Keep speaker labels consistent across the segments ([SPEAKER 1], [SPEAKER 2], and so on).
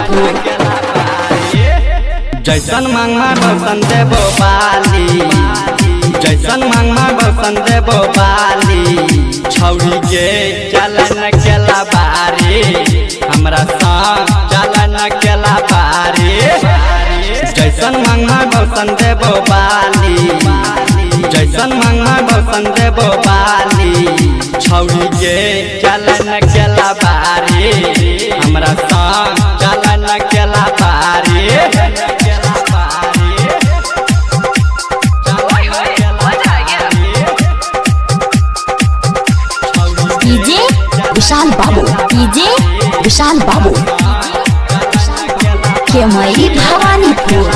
[SPEAKER 1] भवानीपुर
[SPEAKER 2] जैसन मांगमा बसन देबो बाली जैसन मांगमा बसन देबो बाली छौरी के चलन केला बारी हमरा संग चलन केला बारी जैसन मांगमा बसन देबो बाली जैसन मांगमा बसन देबो बाली छौरी के चलन केला बारी हमरा संग चलन केला बारी
[SPEAKER 1] डीजे विशाल बाबू डीजे विशाल बाबू केमई भवानीपुर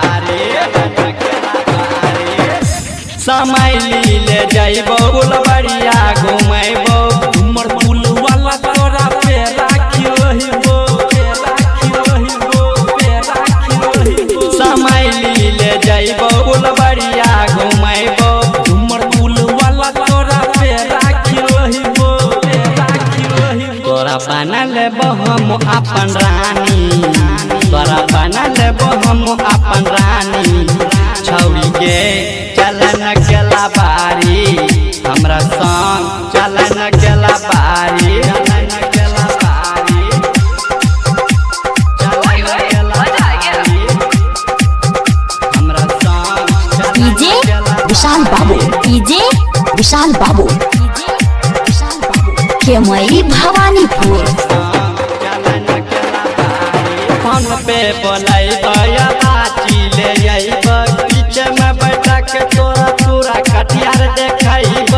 [SPEAKER 2] समय लीले जइबो बुलबड़िया घुमैबो
[SPEAKER 3] उमर पुल वाला तोरा पे राखी रहिबो पे राखी रहिबो पे राखी रहिबो
[SPEAKER 2] समय लीले जइबो बुलबड़िया घुमैबो
[SPEAKER 3] उमर पुल वाला तोरा पे राखी रहिबो पे राखी रहिबो
[SPEAKER 2] तोरा बना लेबो हम अपन रानी तोरा बना लेबो हम अपन रानी छौरी के चलन केला बारी हमरा संग चलन केला बारी चलन केला बारी चलन केला बारी हमरा संग
[SPEAKER 1] डीजे विशाल बाबू डीजे विशाल बाबू केमई भवानीपुर
[SPEAKER 2] फोन पे बोलाई बया बाची ले आइब पीछे में बैठा के तोरा पूरा कटियार देखाइब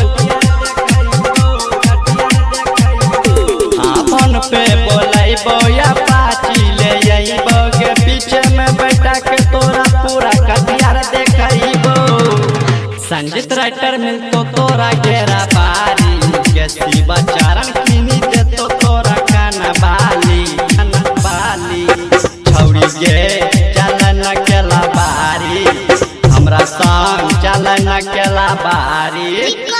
[SPEAKER 2] हाँ फोन पे बोलाई बया बाची ले आइब के पीछे में बैठा के तोरा पूरा कटियार देखाइब संजीत राइटर मिलतो तोरा घेरा बारी के शिवा चारण किनी देतो तोरा काना बाली काना बाली छौरी गे चलन केला बारी हमरा संग चलन केला बारी